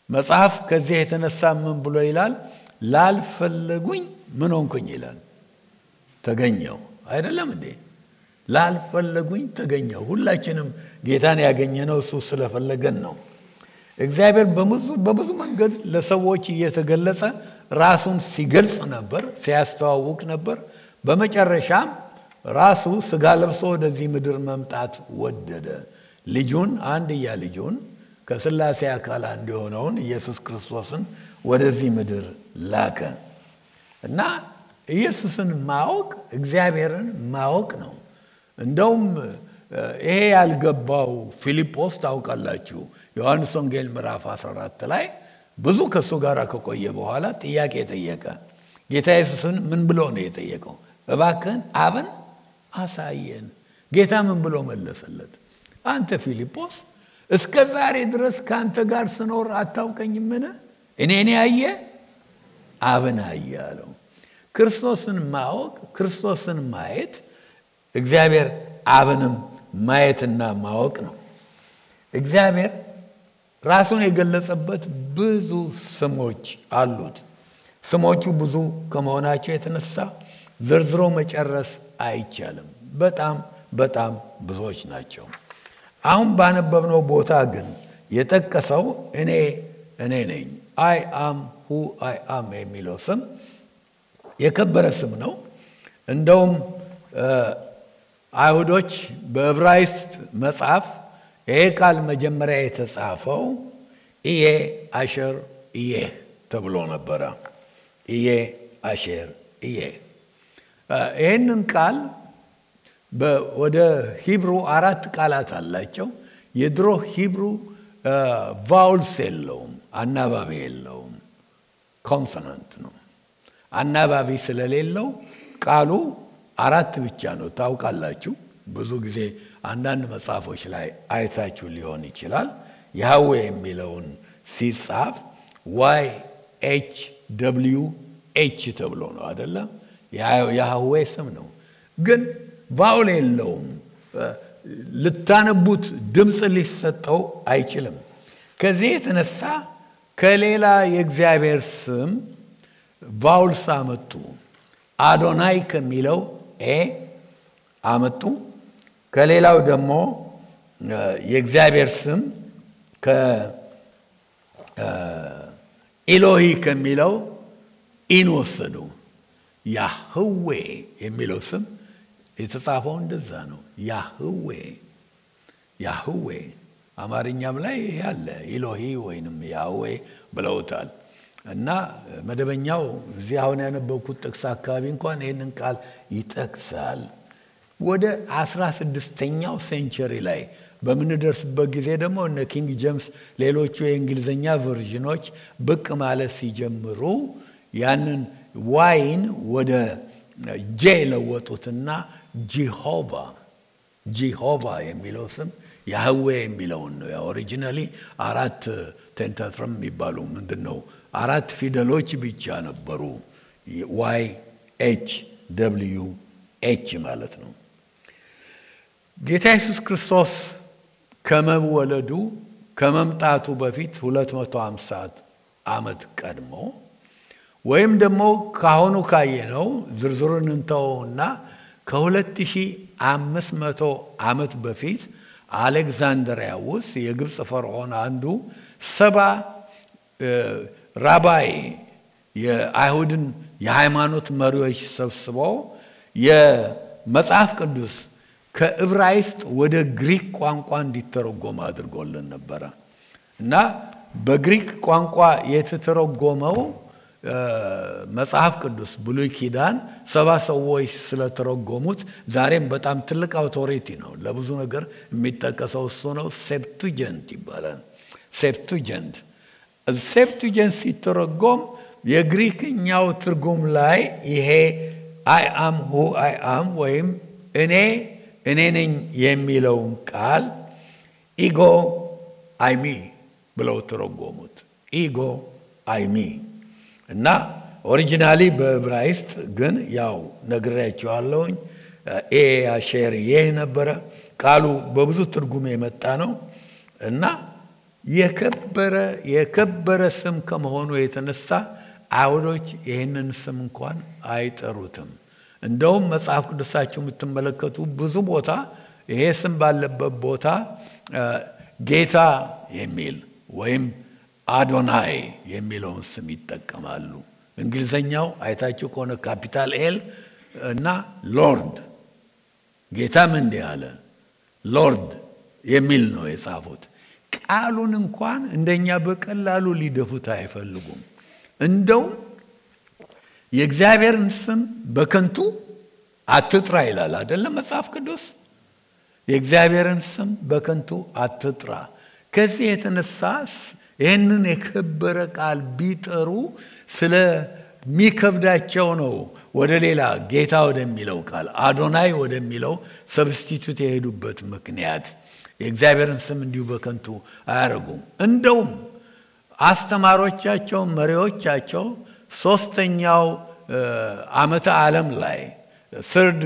መጽሐፍ ከዚህ የተነሳ ምን ብሎ ይላል? ላልፈለጉኝ ምን ሆንኩኝ ይላል። ተገኘው አይደለም እንዴ? ላልፈለጉኝ ተገኘው። ሁላችንም ጌታን ያገኘነው እሱ ስለፈለገን ነው። እግዚአብሔር በብዙ መንገድ ለሰዎች እየተገለጸ ራሱን ሲገልጽ ነበር፣ ሲያስተዋውቅ ነበር። በመጨረሻም ራሱ ስጋ ለብሶ ወደዚህ ምድር መምጣት ወደደ። ልጁን አንድያ ልጁን ከሥላሴ አካል አንዱ የሆነውን ኢየሱስ ክርስቶስን ወደዚህ ምድር ላከ እና ኢየሱስን ማወቅ እግዚአብሔርን ማወቅ ነው። እንደውም ይሄ ያልገባው ፊልጶስ ታውቃላችሁ፣ ዮሐንስ ወንጌል ምዕራፍ 14 ላይ ብዙ ከእሱ ጋር ከቆየ በኋላ ጥያቄ ጠየቀ። ጌታ ኢየሱስን ምን ብሎ ነው የጠየቀው? እባክህን አብን አሳየን። ጌታ ምን ብሎ መለሰለት? አንተ ፊልጶስ እስከ ዛሬ ድረስ ከአንተ ጋር ስኖር አታውቀኝምን? እኔን ያየ አብን አየ አለው። ክርስቶስን ማወቅ ክርስቶስን ማየት እግዚአብሔር አብንም ማየትና ማወቅ ነው። እግዚአብሔር ራሱን የገለጸበት ብዙ ስሞች አሉት። ስሞቹ ብዙ ከመሆናቸው የተነሳ ዘርዝሮ መጨረስ አይቻልም። በጣም በጣም ብዙዎች ናቸው። አሁን ባነበብነው ቦታ ግን የጠቀሰው እኔ እኔ ነኝ አይ አም ሁ አይ አም የሚለው ስም የከበረ ስም ነው። እንደውም አይሁዶች በዕብራይስጥ መጽሐፍ ይሄ ቃል መጀመሪያ የተጻፈው ኢዬ አሸር ኢዬ ተብሎ ነበረ። ኢዬ አሸር ኢዬ ይህንን ቃል ወደ ሂብሩ አራት ቃላት አላቸው። የድሮ ሂብሩ ቫውልስ የለውም፣ አናባቢ የለውም። ኮንሶናንት ነው። አናባቢ ስለሌለው ቃሉ አራት ብቻ ነው። ታውቃላችሁ፣ ብዙ ጊዜ አንዳንድ መጽሐፎች ላይ አይታችሁ ሊሆን ይችላል። ያህዌ የሚለውን ሲጻፍ ዋይ ኤች ደብልዩ ኤች ተብሎ ነው አደለም? ያህዌ ስም ነው ግን ቫውል የለውም። ልታነቡት ድምፅ ሊሰጠው አይችልም። ከዚህ የተነሳ ከሌላ የእግዚአብሔር ስም ቫውልስ አመጡ። አዶናይ ከሚለው ኤ አመጡ። ከሌላው ደግሞ የእግዚአብሔር ስም ከኢሎሂ ከሚለው ኢን ወሰዱ። ያህዌ የሚለው ስም የተጻፈው እንደዛ ነው። ያህዌ ያህዌ አማርኛም ላይ ያለ ኢሎሂ ወይንም ያህዌ ብለውታል። እና መደበኛው እዚህ አሁን ያነበብኩት ጥቅስ አካባቢ እንኳን ይህንን ቃል ይጠቅሳል። ወደ አስራ ስድስተኛው ሴንቸሪ ላይ በምንደርስበት ጊዜ ደግሞ እነ ኪንግ ጄምስ፣ ሌሎቹ የእንግሊዝኛ ቨርዥኖች ብቅ ማለት ሲጀምሩ ያንን ዋይን ወደ ጄ ለወጡትና ጂሆቫ ጂሆቫ የሚለው ስም ያህዌ የሚለውን ነው። ኦሪጂናሊ አራት ቴንታትረም የሚባሉ ምንድን ነው አራት ፊደሎች ብቻ ነበሩ። ዋይ ኤች ደብልዩ ኤች ማለት ነው። ጌታ ኢየሱስ ክርስቶስ ከመወለዱ ከመምጣቱ በፊት 250 ዓመት ቀድሞ ወይም ደግሞ ካሁኑ ካየነው ዝርዝሩን እንተወውና ከ2500 ዓመት በፊት አሌክዛንድሪያ ውስጥ የግብፅ ፈርዖን አንዱ ሰባ ራባይ የአይሁድን የሃይማኖት መሪዎች ሰብስበው የመጽሐፍ ቅዱስ ከዕብራይስጥ ወደ ግሪክ ቋንቋ እንዲተረጎም አድርጎልን ነበረ እና በግሪክ ቋንቋ የተተረጎመው መጽሐፍ ቅዱስ ብሉይ ኪዳን ሰባ ሰዎች ስለተረጎሙት ዛሬም በጣም ትልቅ አውቶሪቲ ነው። ለብዙ ነገር የሚጠቀሰው እሱ ነው። ሴፕቱጀንት ይባላል። ሴፕቱጀንት ሴፕቱጀንት ሲተረጎም የግሪክኛው ትርጉም ላይ ይሄ አይ አም ሁ አይ አም ወይም እኔ እኔ ነኝ የሚለውን ቃል ኢጎ አይሚ ብለው ተረጎሙት። ኢጎ አይሚ እና ኦሪጂናሊ በዕብራይስጥ ግን ያው ነግሬያቸዋለሁኝ ኤ አሼር ይህ ነበረ። ቃሉ በብዙ ትርጉም የመጣ ነው እና የከበረ የከበረ ስም ከመሆኑ የተነሳ አይሁዶች ይህንን ስም እንኳን አይጠሩትም። እንደውም መጽሐፍ ቅዱሳችሁ የምትመለከቱ ብዙ ቦታ ይሄ ስም ባለበት ቦታ ጌታ የሚል ወይም አዶናይ የሚለውን ስም ይጠቀማሉ። እንግሊዘኛው አይታችሁ ከሆነ ካፒታል ኤል እና ሎርድ ጌታም እንዲህ አለ ሎርድ የሚል ነው የጻፉት። ቃሉን እንኳን እንደኛ በቀላሉ ሊደፉት አይፈልጉም። እንደውም የእግዚአብሔርን ስም በከንቱ አትጥራ ይላል አይደለም መጽሐፍ ቅዱስ። የእግዚአብሔርን ስም በከንቱ አትጥራ። ከዚህ የተነሳ ይህንን የከበረ ቃል ቢጠሩ ስለሚከብዳቸው ነው ወደ ሌላ ጌታ ወደሚለው ቃል አዶናይ ወደሚለው ሰብስቲቱት የሄዱበት ምክንያት የእግዚአብሔርን ስም እንዲሁ በከንቱ አያደርጉም። እንደውም አስተማሪዎቻቸው፣ መሪዎቻቸው ሶስተኛው ዓመተ ዓለም ላይ ስርድ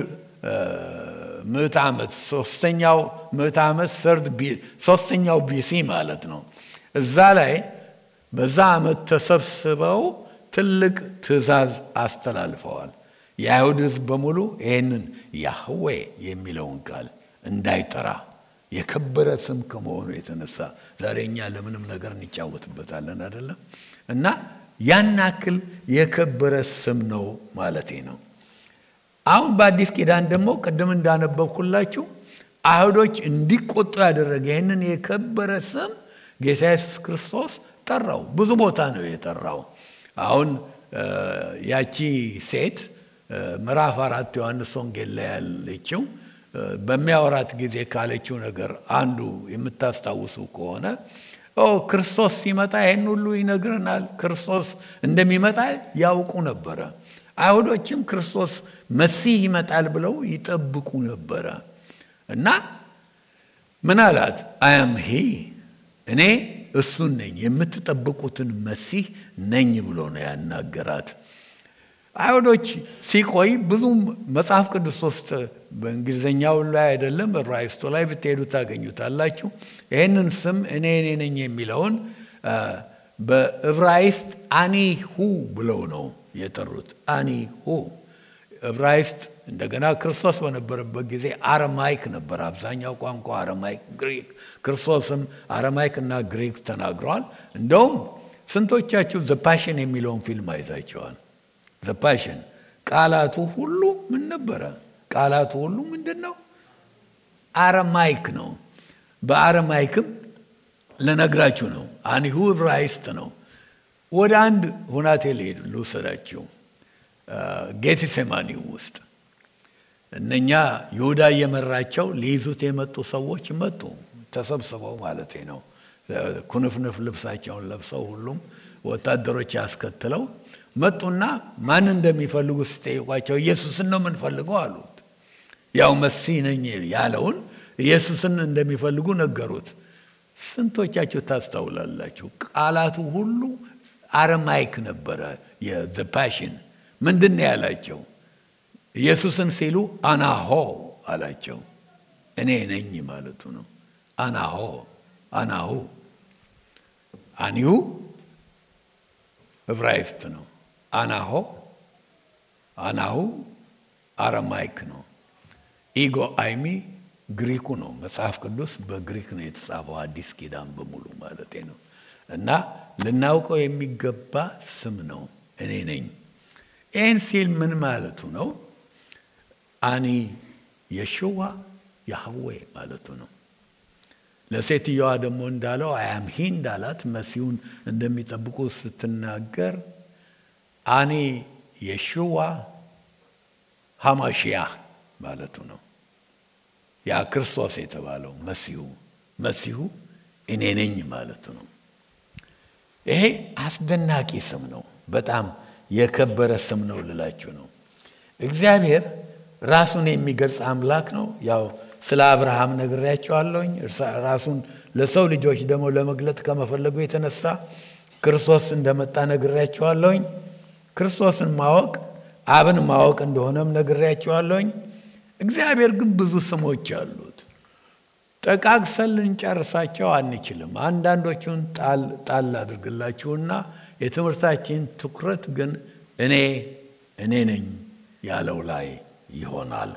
ምዕት ዓመት ሶስተኛው ምዕት ዓመት ስርድ ሶስተኛው ቢሲ ማለት ነው። እዛ ላይ በዛ ዓመት ተሰብስበው ትልቅ ትእዛዝ አስተላልፈዋል። የአይሁድ ሕዝብ በሙሉ ይህንን ያህዌ የሚለውን ቃል እንዳይጠራ የከበረ ስም ከመሆኑ የተነሳ ዛሬ እኛ ለምንም ነገር እንጫወትበታለን አይደለም። እና ያን ያክል የከበረ ስም ነው ማለቴ ነው። አሁን በአዲስ ኪዳን ደግሞ ቅድም እንዳነበብኩላችሁ አይሁዶች እንዲቆጡ ያደረገ ይህንን የከበረ ስም ጌታ ኢየሱስ ክርስቶስ ጠራው። ብዙ ቦታ ነው የጠራው። አሁን ያቺ ሴት ምዕራፍ አራት ዮሐንስ ወንጌል ላይ ያለችው በሚያወራት ጊዜ ካለችው ነገር አንዱ የምታስታውሱ ከሆነ ክርስቶስ ሲመጣ ይህን ሁሉ ይነግረናል። ክርስቶስ እንደሚመጣ ያውቁ ነበረ። አይሁዶችም ክርስቶስ መሲህ ይመጣል ብለው ይጠብቁ ነበረ እና ምን አላት? አያም ሂ እኔ እሱን ነኝ የምትጠብቁትን መሲህ ነኝ ብሎ ነው ያናገራት። አይሁዶች ሲቆይ ብዙ መጽሐፍ ቅዱስ ውስጥ በእንግሊዝኛው ላይ አይደለም ራይስቶ ላይ ብትሄዱ ታገኙታላችሁ። ይህንን ስም እኔ እኔ ነኝ የሚለውን በዕብራይስጥ አኒሁ ብለው ነው የጠሩት። አኒሁ ዕብራይስጥ እንደገና ክርስቶስ በነበረበት ጊዜ አረማይክ ነበር። አብዛኛው ቋንቋ አረማይክ፣ ግሪክ። ክርስቶስም አረማይክ እና ግሪክ ተናግረዋል። እንደውም ስንቶቻችሁ ዘፓሽን የሚለውን ፊልም አይታቸዋል? ዘፓሽን ቃላቱ ሁሉ ምን ነበረ? ቃላቱ ሁሉ ምንድን ነው? አረማይክ ነው። በአረማይክም ልነግራችሁ ነው። አኒሁ ዕብራይስጥ ነው። ወደ አንድ ሁናቴ ልሄድ ልውሰዳችሁ። ጌቴሴማኒ ውስጥ እነኛ ይሁዳ እየመራቸው ሊይዙት የመጡ ሰዎች መጡ፣ ተሰብስበው ማለቴ ነው። ኩንፍንፍ ልብሳቸውን ለብሰው ሁሉም ወታደሮች ያስከትለው መጡና ማን እንደሚፈልጉ ሲጠይቋቸው ኢየሱስን ነው የምንፈልገው አሉት። ያው መሲህ ነኝ ያለውን ኢየሱስን እንደሚፈልጉ ነገሩት። ስንቶቻችሁ ታስታውላላችሁ? ቃላቱ ሁሉ አረማይክ ነበረ። የዘፓሽን ምንድን ነው ያላቸው? ኢየሱስን ሲሉ አናሆ አላቸው። እኔ ነኝ ማለቱ ነው። አናሆ አናሁ አኒሁ ዕብራይስጥ ነው። አናሆ አናሁ አረማይክ ነው። ኢጎ አይሚ ግሪኩ ነው። መጽሐፍ ቅዱስ በግሪክ ነው የተጻፈው፣ አዲስ ኪዳን በሙሉ ማለቴ ነው። እና ልናውቀው የሚገባ ስም ነው። እኔ ነኝ። ይህን ሲል ምን ማለቱ ነው? አኒ የሽዋ ያህዌ ማለቱ ነው። ለሴትየዋ ደግሞ እንዳለው አያምሂ እንዳላት መሲሁን እንደሚጠብቁ ስትናገር አኒ የሽዋ ሀማሽያ ማለቱ ነው። ያ ክርስቶስ የተባለው መሲሁ መሲሁ እኔ ነኝ ማለቱ ነው። ይሄ አስደናቂ ስም ነው። በጣም የከበረ ስም ነው ልላችሁ ነው። እግዚአብሔር ራሱን የሚገልጽ አምላክ ነው። ያው ስለ አብርሃም ነግሬያቸዋለሁኝ። ራሱን ለሰው ልጆች ደግሞ ለመግለጥ ከመፈለጉ የተነሳ ክርስቶስ እንደመጣ ነግሬያቸዋለሁኝ። ክርስቶስን ማወቅ አብን ማወቅ እንደሆነም ነግሬያቸዋለሁኝ። እግዚአብሔር ግን ብዙ ስሞች አሉት። ጠቃቅሰን ልንጨርሳቸው አንችልም። አንዳንዶቹን ጣል ጣል አድርግላችሁና የትምህርታችን ትኩረት ግን እኔ እኔ ነኝ ያለው ላይ ይሆናል።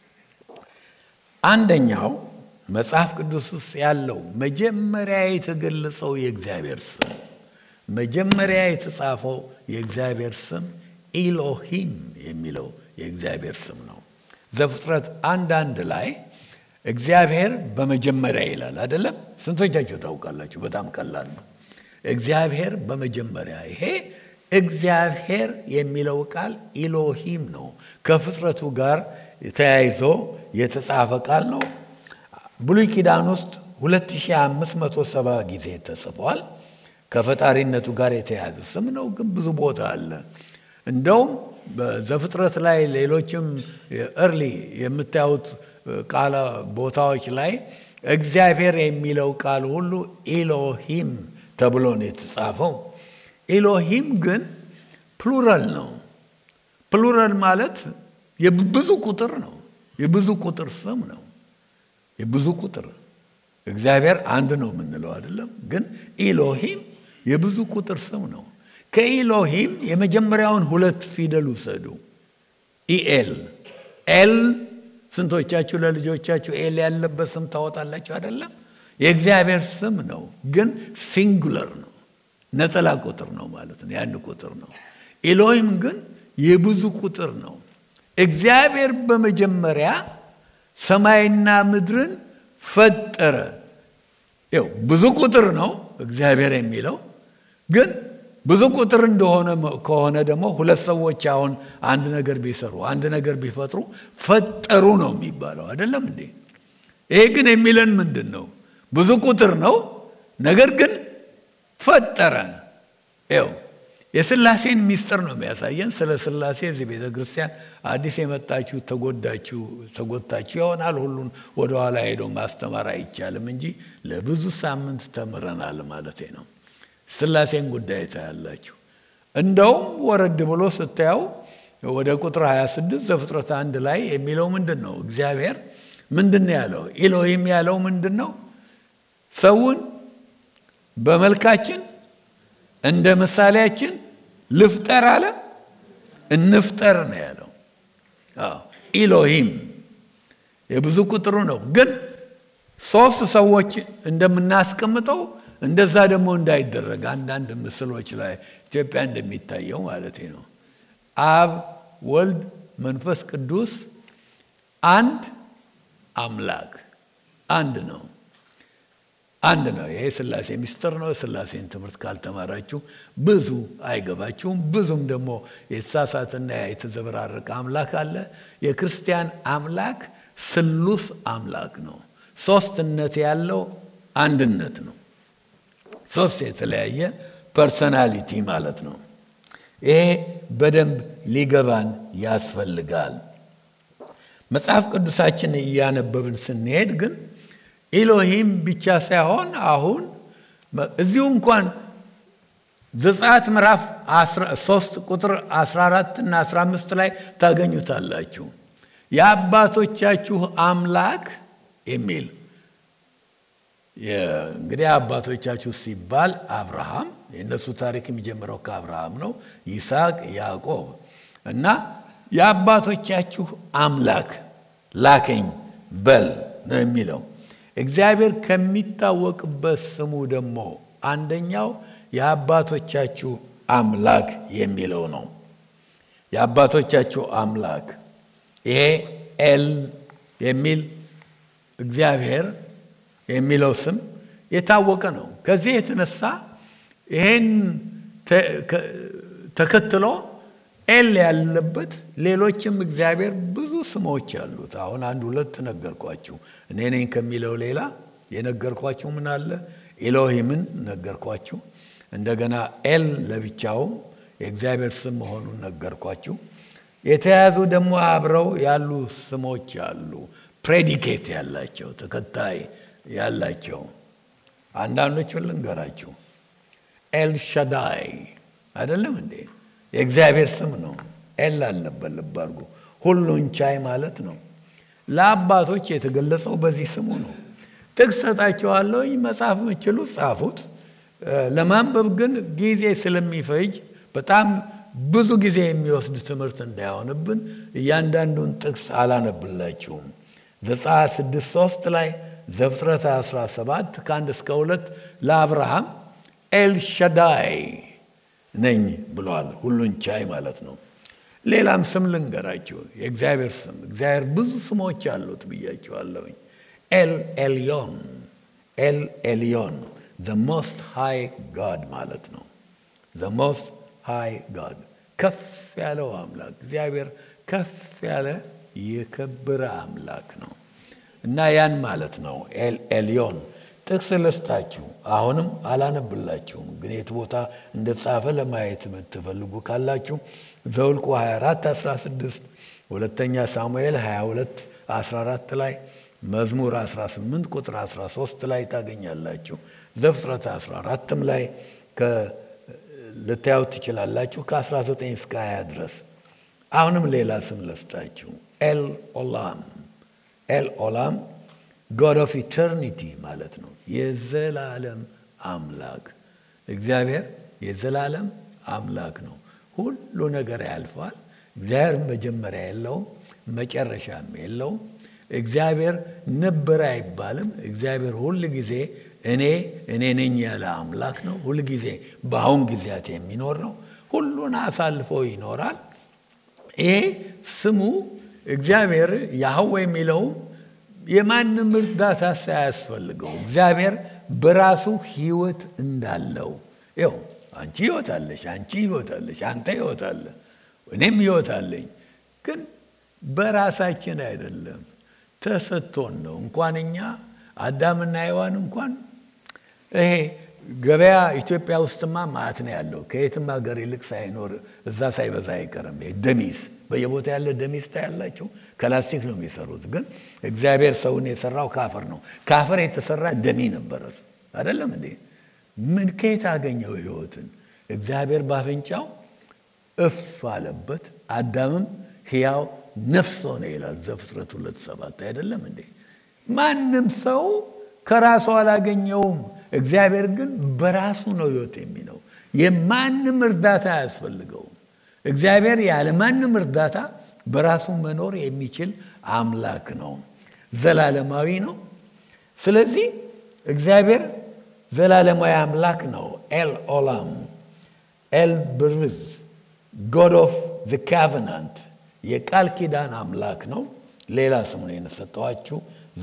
አንደኛው መጽሐፍ ቅዱስ ውስጥ ያለው መጀመሪያ የተገለጸው የእግዚአብሔር ስም መጀመሪያ የተጻፈው የእግዚአብሔር ስም ኢሎሂም የሚለው የእግዚአብሔር ስም ነው። ዘፍጥረት አንድ አንድ ላይ እግዚአብሔር በመጀመሪያ ይላል አይደለም? ስንቶቻችሁ ታውቃላችሁ? በጣም ቀላል ነው። እግዚአብሔር በመጀመሪያ ይሄ እግዚአብሔር የሚለው ቃል ኢሎሂም ነው። ከፍጥረቱ ጋር ተያይዞ የተጻፈ ቃል ነው። ብሉይ ኪዳን ውስጥ 2570 ጊዜ ተጽፏል። ከፈጣሪነቱ ጋር የተያያዘ ስም ነው፣ ግን ብዙ ቦታ አለ። እንደውም በዘፍጥረት ላይ ሌሎችም እርሊ የምታዩት ቃለ ቦታዎች ላይ እግዚአብሔር የሚለው ቃል ሁሉ ኢሎሂም ተብሎ ነው የተጻፈው። ኢሎሂም ግን ፕሉራል ነው። ፕሉራል ማለት የብዙ ቁጥር ነው። የብዙ ቁጥር ስም ነው። የብዙ ቁጥር እግዚአብሔር አንድ ነው የምንለው አይደለም፣ ግን ኢሎሂም የብዙ ቁጥር ስም ነው። ከኢሎሂም የመጀመሪያውን ሁለት ፊደል ውሰዱ። ኢኤል ኤል ስንቶቻችሁ ለልጆቻችሁ ኤል ያለበት ስም ታወጣላችሁ አይደለም? የእግዚአብሔር ስም ነው፣ ግን ሲንጉለር ነው። ነጠላ ቁጥር ነው ማለት ነው። የአንድ ቁጥር ነው። ኢሎሂም ግን የብዙ ቁጥር ነው። እግዚአብሔር በመጀመሪያ ሰማይና ምድርን ፈጠረ። ይኸው ብዙ ቁጥር ነው እግዚአብሔር የሚለው ግን ብዙ ቁጥር እንደሆነ ከሆነ ደግሞ ሁለት ሰዎች አሁን አንድ ነገር ቢሰሩ አንድ ነገር ቢፈጥሩ ፈጠሩ ነው የሚባለው አይደለም እንዴ? ይሄ ግን የሚለን ምንድን ነው? ብዙ ቁጥር ነው፣ ነገር ግን ፈጠረ። ይኸው የስላሴን ሚስጥር ነው የሚያሳየን። ስለ ስላሴ እዚህ ቤተ ክርስቲያን አዲስ የመጣችሁ ተጎዳችሁ ተጎታችሁ ይሆናል። ሁሉን ወደኋላ ሄዶ ማስተማር አይቻልም እንጂ ለብዙ ሳምንት ተምረናል ማለት ነው። ስላሴን ጉዳይ ታያላችሁ። እንደውም ወረድ ብሎ ስታየው ወደ ቁጥር 26 ዘፍጥረት አንድ ላይ የሚለው ምንድን ነው? እግዚአብሔር ምንድን ነው ያለው? ኢሎሂም ያለው ምንድን ነው? ሰውን በመልካችን እንደ ምሳሌያችን ልፍጠር አለ። እንፍጠር ነው ያለው። ኢሎሂም የብዙ ቁጥሩ ነው። ግን ሶስት ሰዎች እንደምናስቀምጠው እንደዛ ደግሞ እንዳይደረግ አንዳንድ ምስሎች ላይ ኢትዮጵያ እንደሚታየው ማለት ነው። አብ፣ ወልድ፣ መንፈስ ቅዱስ አንድ አምላክ አንድ ነው አንድ ነው። ይሄ ስላሴ ሚስጥር ነው። ስላሴን ትምህርት ካልተማራችሁ ብዙ አይገባችሁም። ብዙም ደግሞ የተሳሳትና የተዘበራረቀ አምላክ አለ። የክርስቲያን አምላክ ስሉስ አምላክ ነው። ሶስትነት ያለው አንድነት ነው። ሶስት የተለያየ ፐርሰናሊቲ ማለት ነው። ይሄ በደንብ ሊገባን ያስፈልጋል። መጽሐፍ ቅዱሳችን እያነበብን ስንሄድ ግን ኢሎሂም ብቻ ሳይሆን አሁን እዚሁ እንኳን ዘጸአት ምዕራፍ 3 ቁጥር 14 እና 15 ላይ ታገኙታላችሁ። የአባቶቻችሁ አምላክ የሚል እንግዲህ አባቶቻችሁ ሲባል አብርሃም የእነሱ ታሪክ የሚጀምረው ከአብርሃም ነው። ይስሐቅ፣ ያዕቆብ እና የአባቶቻችሁ አምላክ ላከኝ በል ነው የሚለው። እግዚአብሔር ከሚታወቅበት ስሙ ደግሞ አንደኛው የአባቶቻችሁ አምላክ የሚለው ነው። የአባቶቻችሁ አምላክ ይሄ ኤል የሚል እግዚአብሔር የሚለው ስም የታወቀ ነው። ከዚህ የተነሳ ይሄን ተከትሎ ኤል ያለበት ሌሎችም እግዚአብሔር ብዙ ስሞች አሉት። አሁን አንድ ሁለት ነገርኳችሁ። እኔ ነኝ ከሚለው ሌላ የነገርኳችሁ ምን አለ? ኤሎሂምን ነገርኳችሁ። እንደገና ኤል ለብቻውም የእግዚአብሔር ስም መሆኑን ነገርኳችሁ። የተያዙ ደግሞ አብረው ያሉ ስሞች አሉ፣ ፕሬዲኬት ያላቸው ተከታይ ያላቸው። አንዳንዶቹን ልንገራችሁ። ኤል ሻዳይ አይደለም እንዴ? የእግዚአብሔር ስም ነው። ኤል አለበት። ልብ አድርጉ። ሁሉን ቻይ ማለት ነው። ለአባቶች የተገለጸው በዚህ ስሙ ነው። ጥቅስ ሰጣችኋለሁኝ። መጽሐፍ የምችሉ ጻፉት። ለማንበብ ግን ጊዜ ስለሚፈጅ በጣም ብዙ ጊዜ የሚወስድ ትምህርት እንዳይሆንብን እያንዳንዱን ጥቅስ አላነብላችሁም። ዘጸአት ስድስት ሶስት ላይ ዘፍጥረት 17 ከአንድ እስከ ሁለት ለአብርሃም ኤልሻዳይ ነኝ ብለዋል። ሁሉን ቻይ ማለት ነው። ሌላም ስም ልንገራችሁ፣ የእግዚአብሔር ስም እግዚአብሔር ብዙ ስሞች አሉት ብያችኋለሁኝ። ኤል ኤልዮን ኤል ኤልዮን ዘ ሞስት ሃይ ጋድ ማለት ነው። ዘ ሞስት ሃይ ጋድ ከፍ ያለው አምላክ እግዚአብሔር ከፍ ያለ የከበረ አምላክ ነው እና ያን ማለት ነው ኤል ኤልዮን ጥቅስ ልስጣችሁ። አሁንም አላነብላችሁም፣ ግን የት ቦታ እንደተጻፈ ለማየት የምትፈልጉ ካላችሁ ዘውልቁ 24 16 ሁለተኛ ሳሙኤል 22 14 ላይ መዝሙር 18 ቁጥር 13 ላይ ታገኛላችሁ። ዘፍጥረት 14ም ላይ ልታዩት ትችላላችሁ ከ19 እስከ 20 ድረስ። አሁንም ሌላ ስም ልስጣችሁ ኤል ኦላም ኤል ኦላም ጎድ ኦፍ ኢተርኒቲ ማለት ነው። የዘላለም አምላክ እግዚአብሔር የዘላለም አምላክ ነው። ሁሉ ነገር ያልፋል። እግዚአብሔር መጀመሪያ የለውም፣ መጨረሻም የለውም። እግዚአብሔር ነበረ አይባልም። እግዚአብሔር ሁል ጊዜ እኔ እኔ ነኝ ያለ አምላክ ነው። ሁል ጊዜ በአሁን ጊዜያት የሚኖር ነው። ሁሉን አሳልፎ ይኖራል። ይሄ ስሙ እግዚአብሔር ያህዌ የሚለው የማንም እርዳታ ሳያስፈልገው እግዚአብሔር በራሱ ሕይወት እንዳለው ይኸው አንቺ ሕይወት አለሽ፣ አንቺ ሕይወት አለሽ፣ አንተ ሕይወት አለ፣ እኔም ሕይወት አለኝ። ግን በራሳችን አይደለም ተሰጥቶን ነው። እንኳን እኛ አዳምና ሔዋን እንኳን ይሄ ገበያ ኢትዮጵያ ውስጥማ ማዕት ነው ያለው። ከየትም ሀገር ይልቅ ሳይኖር እዛ ሳይበዛ አይቀርም። ደሚስ በየቦታ ያለ ደሚስ ታያላችሁ። ከላስቲክ ነው የሚሰሩት፣ ግን እግዚአብሔር ሰውን የሰራው ካፈር ነው። ካፈር የተሰራ ደሚ ነበረ አይደለም እንዴ? ምን ከየት አገኘው ህይወትን? እግዚአብሔር ባፍንጫው እፍ አለበት። አዳምም ሕያው ነፍስ ሆነ ይላል ዘፍጥረት ሁለት ሰባት አይደለም እንዴ? ማንም ሰው ከራሱ አላገኘውም። እግዚአብሔር ግን በራሱ ነው ህይወት የሚለው። የማንም እርዳታ አያስፈልገውም። እግዚአብሔር ያለ ማንም እርዳታ በራሱ መኖር የሚችል አምላክ ነው። ዘላለማዊ ነው። ስለዚህ እግዚአብሔር ዘላለማዊ አምላክ ነው። ኤል ኦላም ኤል ብርዝ ጎድ ኦፍ ዘ ካቨናንት የቃል ኪዳን አምላክ ነው። ሌላ ስሙ ነው የሰጠኋችሁ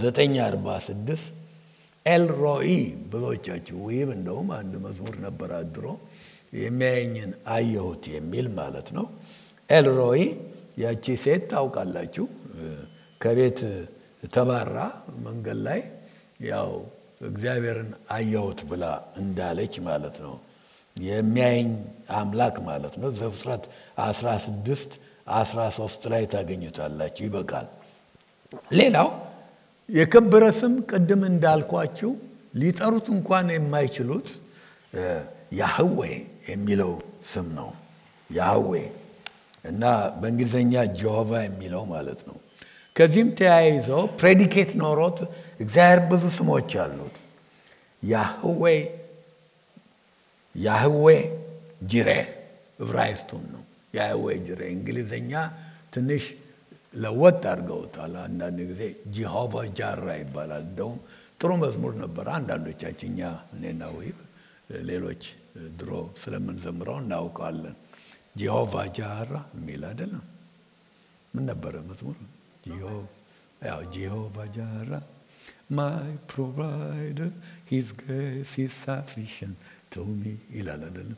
946 ኤልሮኢ ብዙዎቻችሁ ወይም እንደውም አንድ መዝሙር ነበር አድሮ የሚያየኝን አየሁት የሚል ማለት ነው። ኤልሮኢ ያቺ ሴት ታውቃላችሁ፣ ከቤት ተባራ መንገድ ላይ ያው እግዚአብሔርን አየሁት ብላ እንዳለች ማለት ነው። የሚያየኝ አምላክ ማለት ነው። ዘፍጥረት 16 13 ላይ ታገኙታላችሁ። ይበቃል። ሌላው የከበረ ስም ቅድም እንዳልኳችሁ ሊጠሩት እንኳን የማይችሉት ያህዌ የሚለው ስም ነው። ያህዌ እና በእንግሊዝኛ ጀሆቫ የሚለው ማለት ነው። ከዚህም ተያይዘው ፕሬዲኬት ኖሮት እግዚአብሔር ብዙ ስሞች አሉት። ያህዌ ያህዌ ጅሬ ዕብራይስጡን ነው። ያህዌ ጅሬ እንግሊዝኛ ትንሽ ለወጥ አድርገውታል። አንዳንድ ጊዜ ጂሆቫ ጃራ ይባላል። እንደውም ጥሩ መዝሙር ነበረ። አንዳንዶቻችን እኛ እኔና ወይብ ሌሎች ድሮ ስለምንዘምረው እናውቀዋለን። ጂሆቫ ጃራ የሚል አይደለም። ምን ነበረ መዝሙር? ያው ጂሆቫ ጃራ ማይ ፕሮቫይደር ሂዝ ግሬስ ኢዝ ሳፊሽንት ቱ ሚ ይላል አይደለም?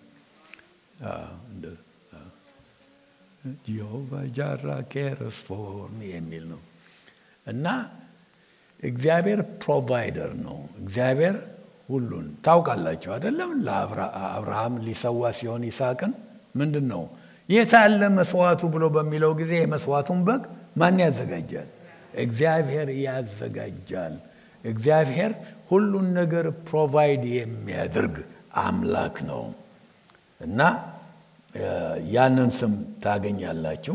ጂሆቫ ጃራ ኬርስ ፎር ሚ የሚል ነው እና እግዚአብሔር ፕሮቫይደር ነው። እግዚአብሔር ሁሉን ታውቃላችሁ አይደለም? ለአብርሃም ሊሰዋ ሲሆን ይስሐቅን ምንድን ነው የታለ መስዋዕቱ ብሎ በሚለው ጊዜ የመስዋዕቱን በግ ማን ያዘጋጃል? እግዚአብሔር ያዘጋጃል። እግዚአብሔር ሁሉን ነገር ፕሮቫይድ የሚያደርግ አምላክ ነው እና ያንን ስም ታገኛላችሁ።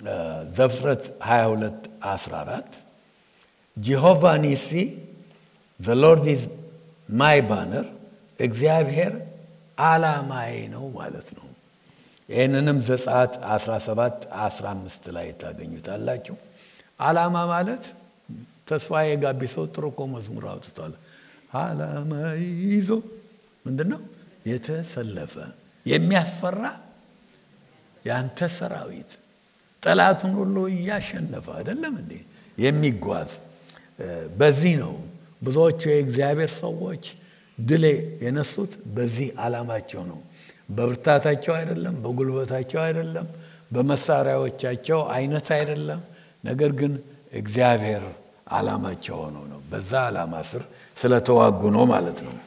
ዘፍጥረት 22 14 ጂሆቫ ኒሲ ዘ ሎርድ ኢዝ ማይ ባነር እግዚአብሔር ዓላማዬ ነው ማለት ነው። ይህንንም ዘጸአት 17 15 ላይ ታገኙታላችሁ። ዓላማ ማለት ተስፋዬ ጋቢሶ ጥሩ እኮ መዝሙር አውጥቷል። ዓላማ ይዞ ምንድን ነው የተሰለፈ የሚያስፈራ የአንተ ሰራዊት ጠላቱን ሁሉ እያሸነፈ አይደለም እንዴ የሚጓዝ በዚህ ነው ብዙዎቹ የእግዚአብሔር ሰዎች ድል የነሱት በዚህ ዓላማቸው ነው። በብርታታቸው አይደለም፣ በጉልበታቸው አይደለም፣ በመሳሪያዎቻቸው አይነት አይደለም። ነገር ግን እግዚአብሔር ዓላማቸው ሆኖ ነው። በዛ ዓላማ ስር ስለተዋጉ ነው ማለት ነው።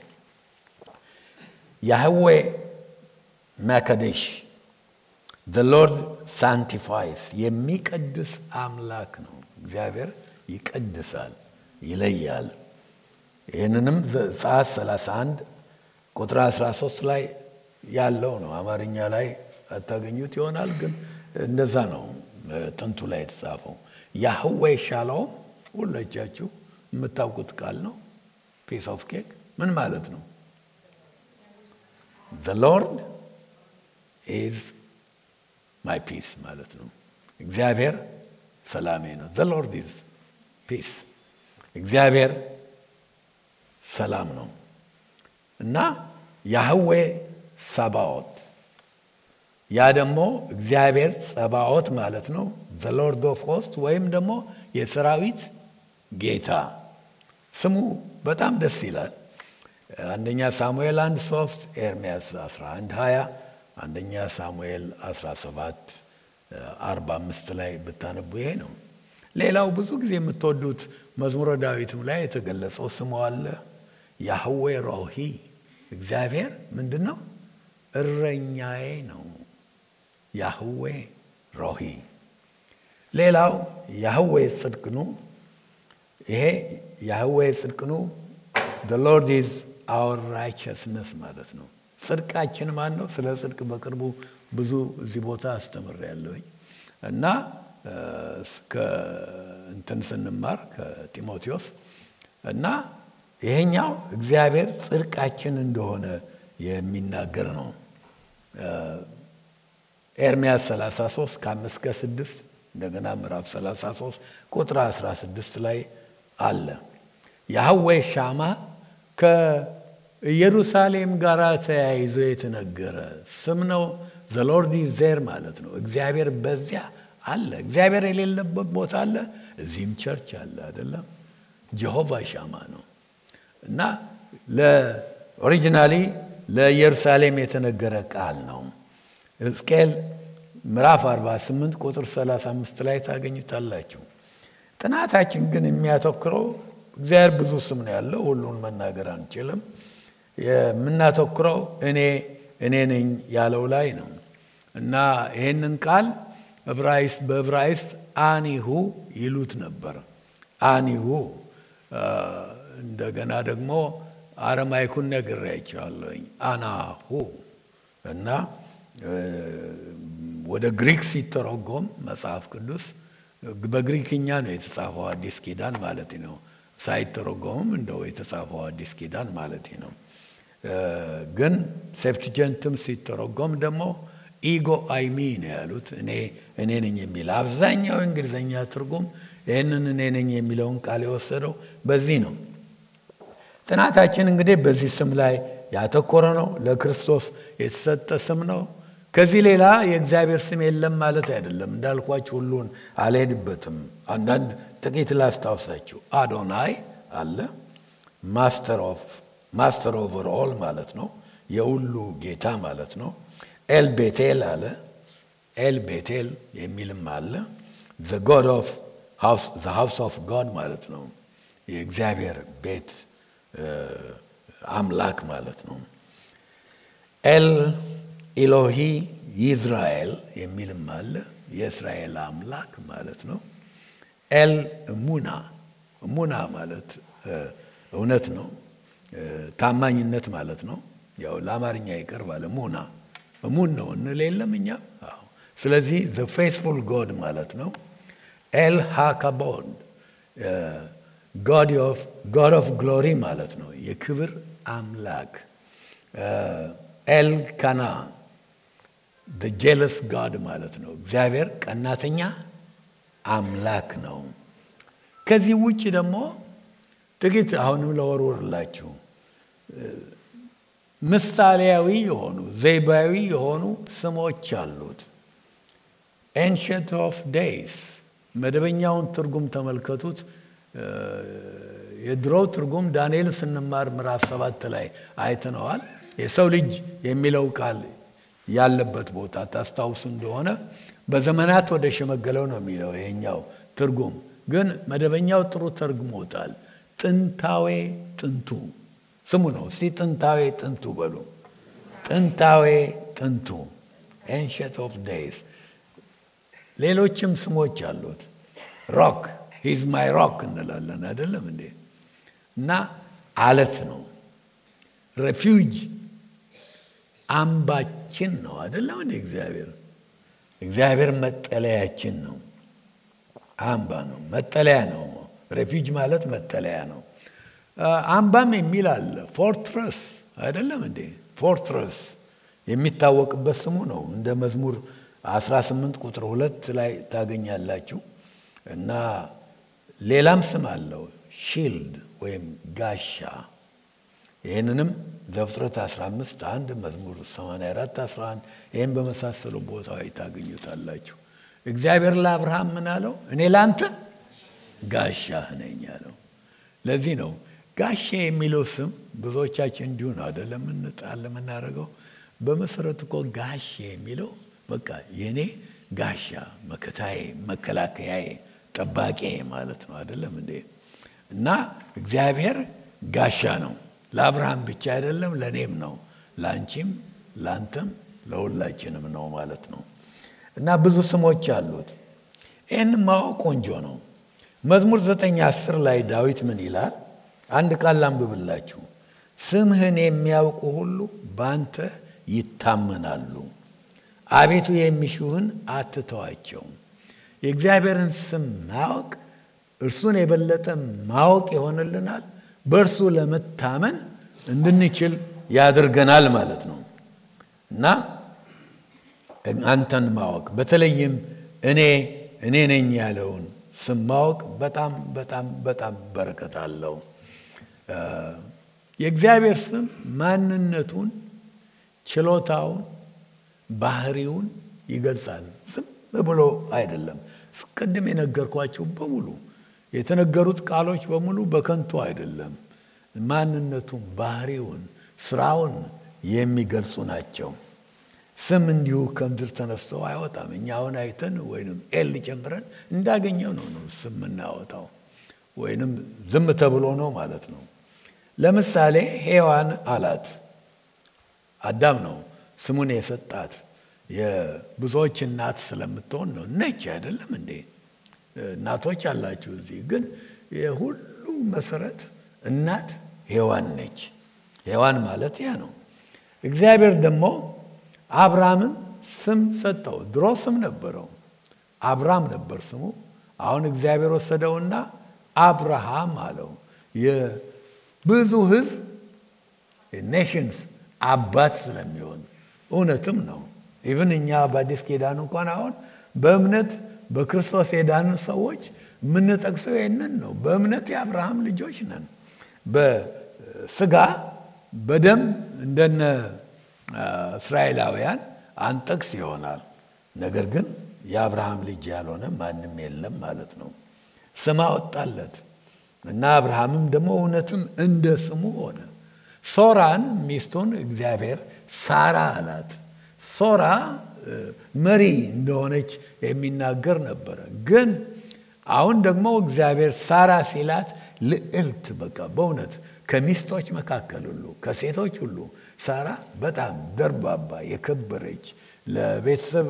ያህዌ ማካዴሽ ዘ ሎርድ ሳንቲፋይስ የሚቀድስ አምላክ ነው። እግዚአብሔር ይቀድሳል፣ ይለያል። ይህንንም ዘጸአት 31 ቁጥር 13 ላይ ያለው ነው። አማርኛ ላይ አታገኙት ይሆናል፣ ግን እንደዛ ነው ጥንቱ ላይ የተጻፈው። ያህዌ ሻሎም ሁሎቻችሁ የምታውቁት ቃል ነው። ፒስ ኦፍ ኬክ ምን ማለት ነው? ዘ ሎርድ ኢዝ ማይ ፒስ ማለት ነው። እግዚአብሔር ሰላሜ ነው። ዘ ሎርድ ኢዝ ፒስ እግዚአብሔር ሰላም ነው እና ያህዌ ሰባኦት ያ ደግሞ እግዚአብሔር ጸባኦት ማለት ነው። ዘ ሎርድ ኦፍ ሆስት ወይም ደግሞ የሰራዊት ጌታ ስሙ በጣም ደስ ይላል። አንደኛ ሳሙኤል አንድ ሶስት ኤርምያስ 11 20 አንደኛ ሳሙኤል 17 45 ላይ ብታነቡ ይሄ ነው። ሌላው ብዙ ጊዜ የምትወዱት መዝሙረ ዳዊትም ላይ የተገለጸው ስሙ አለ። ያህዌ ሮሂ እግዚአብሔር ምንድን ነው? እረኛዬ ነው። ያህዌ ሮሂ። ሌላው ያህዌ ጽድቅኑ ይሄ ያህዌ ጽድቅኑ the Lord is our righteousness ማለት ነው። ጽድቃችን ማን ነው? ስለ ጽድቅ በቅርቡ ብዙ እዚህ ቦታ አስተምሬያለሁኝ እና እስከ እንትን ስንማር ከጢሞቴዎስ እና ይሄኛው እግዚአብሔር ጽድቃችን እንደሆነ የሚናገር ነው። ኤርምያስ 33 ከአምስት ከስድስት እንደገና ምዕራፍ 33 ቁጥር 16 ላይ አለ። ያህዌ ሻማ ከኢየሩሳሌም ጋር ተያይዞ የተነገረ ስም ነው። ዘሎርዲ ዜር ማለት ነው። እግዚአብሔር በዚያ አለ። እግዚአብሔር የሌለበት ቦታ አለ። እዚህም ቸርች አለ አይደለም። ጀሆቫ ሻማ ነው እና ለኦሪጂናሊ ለኢየሩሳሌም የተነገረ ቃል ነው። ሕዝቅኤል ምዕራፍ 48 ቁጥር 35 ላይ ታገኙታላችሁ። ጥናታችን ግን የሚያተኩረው እግዚአብሔር ብዙ ስም ነው ያለው፣ ሁሉን መናገር አንችልም። የምናተኩረው እኔ እኔ ነኝ ያለው ላይ ነው እና ይህንን ቃል ዕብራይስጥ በዕብራይስጥ አኒሁ ይሉት ነበር። አኒሁ እንደገና ደግሞ አረማይኩን ነግሬያቸዋለሁኝ። አናሁ እና ወደ ግሪክ ሲተረጎም መጽሐፍ ቅዱስ በግሪክኛ ነው የተጻፈው አዲስ ኪዳን ማለት ነው። ሳይተረጎምም እንደው የተጻፈው አዲስ ኪዳን ማለት ነው። ግን ሴፕትጀንትም ሲተረጎም ደግሞ ኢጎ አይሚ ነው ያሉት። እኔ እኔ ነኝ የሚል አብዛኛው የእንግሊዝኛ ትርጉም ይህንን እኔ ነኝ የሚለውን ቃል የወሰደው በዚህ ነው። ጥናታችን እንግዲህ በዚህ ስም ላይ ያተኮረ ነው። ለክርስቶስ የተሰጠ ስም ነው። ከዚህ ሌላ የእግዚአብሔር ስም የለም ማለት አይደለም። እንዳልኳችሁ ሁሉን አልሄድበትም። አንዳንድ ጥቂት ላስታውሳችሁ። አዶናይ አለ። ማስተር ኦፍ ማስተር ኦቨር ኦል ማለት ነው። የሁሉ ጌታ ማለት ነው። ኤል ቤቴል አለ። ኤል ቤቴል የሚልም አለ። ዘ ጎድ ኦፍ ዘ ሃውስ ኦፍ ጋድ ማለት ነው። የእግዚአብሔር ቤት አምላክ ማለት ነው። ኤል ኢሎሂ ይዝራኤል የሚልም አለ። የእስራኤል አምላክ ማለት ነው። ኤል ሙና ሙና ማለት እውነት ነው፣ ታማኝነት ማለት ነው። ያው ለአማርኛ ይቀርባል። ሙና ሙን ነው እንል የለም እኛ። ስለዚህ ዘ ፌስፉል ጎድ ማለት ነው። ኤል ሃካቦድ ጋድ ኦፍ ግሎሪ ማለት ነው። የክብር አምላክ ኤልካና ጀለስ ጋድ ማለት ነው። እግዚአብሔር ቀናተኛ አምላክ ነው። ከዚህ ውጭ ደግሞ ጥቂት አሁንም ለወርወርላችሁ ምሳሌያዊ የሆኑ ዘይባዊ የሆኑ ስሞች አሉት። ኤንሸንት ኦፍ ዴይስ መደበኛውን ትርጉም ተመልከቱት። የድሮው ትርጉም ዳንኤል ስንማር ምዕራፍ ሰባት ላይ አይተነዋል። የሰው ልጅ የሚለው ቃል ያለበት ቦታ ታስታውሱ እንደሆነ በዘመናት ወደ ሸመገለው ነው የሚለው ይሄኛው ትርጉም ግን መደበኛው ጥሩ ተርጉሞታል። ጥንታዌ ጥንቱ ስሙ ነው። እስቲ ጥንታዌ ጥንቱ በሉ። ጥንታዌ ጥንቱ ኤንሸንት ኦፍ ዴይስ። ሌሎችም ስሞች አሉት። ሮክ ሂዝ ማይ ሮክ እንላለን አይደለም እንዴ? እና አለት ነው። ሬፊውጅ አምባችን ነው አይደለም እንዴ? እግዚአብሔር እግዚአብሔር መጠለያችን ነው። አምባ ነው፣ መጠለያ ነው። ሬፊውጅ ማለት መጠለያ ነው። አምባም የሚል አለ። ፎርትረስ አይደለም እንዴ? ፎርትረስ የሚታወቅበት ስሙ ነው። እንደ መዝሙር 18 ቁጥር ሁለት ላይ ታገኛላችሁ። እና ሌላም ስም አለው ሺልድ ወይም ጋሻ። ይህንንም ዘፍጥረት 15 አንድ መዝሙር 84 11 ይህን በመሳሰሉ ቦታዎች ታገኙታላችሁ። እግዚአብሔር ለአብርሃም ምን አለው? እኔ ለአንተ ጋሻህ ነኝ አለው። ለዚህ ነው ጋሻ የሚለው ስም ብዙዎቻችን እንዲሁ ነው አይደለም እንጣል የምናደርገው። በመሰረቱ እኮ ጋሻ የሚለው በቃ የእኔ ጋሻ መከታዬ፣ መከላከያዬ፣ ጠባቄ ማለት ነው አይደለም እንዴ? እና እግዚአብሔር ጋሻ ነው። ለአብርሃም ብቻ አይደለም ለእኔም ነው፣ ለአንቺም፣ ለአንተም፣ ለሁላችንም ነው ማለት ነው። እና ብዙ ስሞች አሉት። ይህን ማወቅ ቆንጆ ነው። መዝሙር ዘጠኝ አስር ላይ ዳዊት ምን ይላል? አንድ ቃል ላንብብላችሁ። ስምህን የሚያውቁ ሁሉ በአንተ ይታመናሉ፣ አቤቱ የሚሹህን አትተዋቸውም። የእግዚአብሔርን ስም ማወቅ እርሱን የበለጠ ማወቅ ይሆንልናል። በእርሱ ለመታመን እንድንችል ያደርገናል ማለት ነው እና አንተን ማወቅ በተለይም እኔ እኔ ነኝ ያለውን ስም ማወቅ በጣም በጣም በጣም በረከት አለው። የእግዚአብሔር ስም ማንነቱን፣ ችሎታውን፣ ባህሪውን ይገልጻል። ዝም ብሎ አይደለም። ቅድም የነገርኳቸው በሙሉ የተነገሩት ቃሎች በሙሉ በከንቱ አይደለም። ማንነቱን፣ ባህሪውን፣ ስራውን የሚገልጹ ናቸው። ስም እንዲሁ ከምድር ተነስቶ አይወጣም። እኛ አሁን አይተን ወይንም ኤል ጨምረን እንዳገኘው ነው ነው ስም የምናወጣው ወይንም ዝም ተብሎ ነው ማለት ነው። ለምሳሌ ሔዋን አላት አዳም ነው ስሙን የሰጣት የብዙዎች እናት ስለምትሆን ነው። ነች አይደለም እንዴ? እናቶች አላችሁ እዚህ። ግን የሁሉ መሰረት እናት ሔዋን ነች። ሔዋን ማለት ያ ነው። እግዚአብሔር ደግሞ አብርሃምን ስም ሰጠው። ድሮ ስም ነበረው፣ አብርሃም ነበር ስሙ። አሁን እግዚአብሔር ወሰደውና አብርሃም አለው። የብዙ ሕዝብ ኔሽንስ አባት ስለሚሆን እውነትም ነው። ኢቭን እኛ በአዲስ ኪዳን እንኳን አሁን በእምነት በክርስቶስ የዳን ሰዎች የምንጠቅሰው ይህንን ነው። በእምነት የአብርሃም ልጆች ነን። በስጋ በደም እንደነ እስራኤላውያን አንጠቅስ ይሆናል። ነገር ግን የአብርሃም ልጅ ያልሆነ ማንም የለም ማለት ነው። ስም አወጣለት እና አብርሃምም ደግሞ እውነትም እንደ ስሙ ሆነ። ሶራን ሚስቱን እግዚአብሔር ሳራ አላት። ሶራ መሪ እንደሆነች የሚናገር ነበረ። ግን አሁን ደግሞ እግዚአብሔር ሳራ ሲላት ልዕልት በቃ በእውነት ከሚስቶች መካከል ሁሉ ከሴቶች ሁሉ ሳራ በጣም ደርባባ የከበረች ለቤተሰብ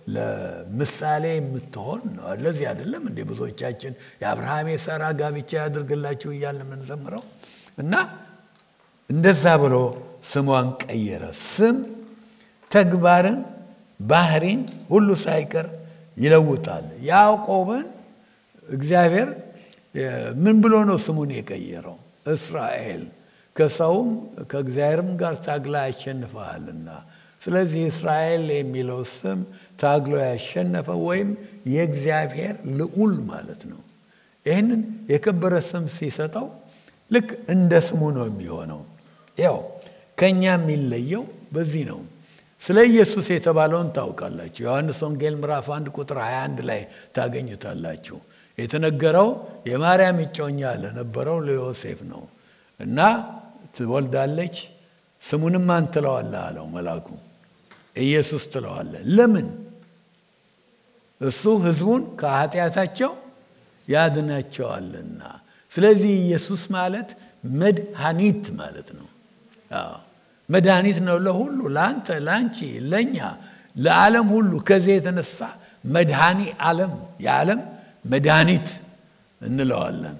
ለምሳሌ የምትሆን ነው። ለዚህ አይደለም እንደ ብዙዎቻችን የአብርሃም የሳራ ጋብቻ ያድርግላችሁ እያለ የምንዘምረው እና እንደዛ ብሎ ስሟን ቀየረ። ስም ተግባርን፣ ባህሪን ሁሉ ሳይቀር ይለውጣል። ያዕቆብን እግዚአብሔር ምን ብሎ ነው ስሙን የቀየረው? እስራኤል ከሰውም ከእግዚአብሔርም ጋር ታግላ ያሸንፈሃልና። ስለዚህ እስራኤል የሚለው ስም ታግሎ ያሸነፈ ወይም የእግዚአብሔር ልዑል ማለት ነው። ይህንን የከበረ ስም ሲሰጠው ልክ እንደ ስሙ ነው የሚሆነው። ያው ከእኛ የሚለየው በዚህ ነው። ስለ ኢየሱስ የተባለውን ታውቃላችሁ። ዮሐንስ ወንጌል ምዕራፍ 1 ቁጥር 21 ላይ ታገኙታላችሁ። የተነገረው የማርያም እጮኛ ለነበረው ለዮሴፍ ነው እና ትወልዳለች፣ ስሙንም ማን ትለዋለህ አለው መልአኩ። ኢየሱስ ትለዋለህ። ለምን? እሱ ሕዝቡን ከኃጢአታቸው ያድናቸዋልና። ስለዚህ ኢየሱስ ማለት መድኃኒት ማለት ነው። መድኃኒት ነው ለሁሉ፣ ለአንተ፣ ለአንቺ፣ ለእኛ፣ ለዓለም ሁሉ። ከዚህ የተነሳ መድኃኒ ዓለም የዓለም መድኃኒት እንለዋለን።